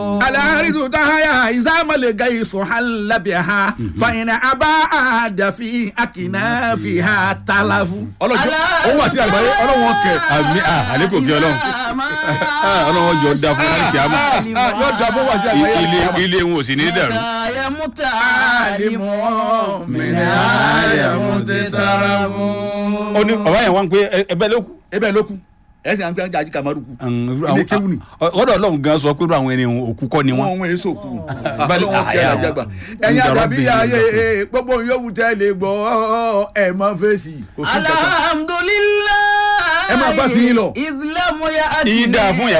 alaridu tahaya izamale gai suhalla biha fayina aba adafi akina fiha talafu. ọlọ́jọ́ òun wà sí àgbáyé ọlọ́wọ́n kẹ. àmì àlékò kí ọlọ́run Ah, ọlọ́run jọ da fún láti kíámà yóò dà fún wà sí àgbáyé. ilé ilé wọn ò sì ní dàrú. yamuta alimu mina ayamu ti tara mu. ó ní bàbá yẹn wá ń pé ẹbẹ ló kù. ebe ló kú ẹ sì à ń pẹ́ ají kamaru kú. ilé kéwù ni. ọ̀dọ̀ ọlọ́run gan sọ pé irú àwọn ènìyàn òkú kọ́ ni wọn wọ́n. wọn èso kú. Bali- ọlọ́wọ́n kẹ́ àyà ẹ̀ jágbà. wọn. ẹ̀yin Ìjọba àdàbí bẹ̀rẹ̀ ayé lọ. gbogbo yòówù tẹ́ lè gbọ́ ẹ̀ mọ́ fèsì. kò sí kankan. alhamdulilayi Ẹ máa bá fi yín lọ. ìdílé mo ya àti ìdá fún yàrá.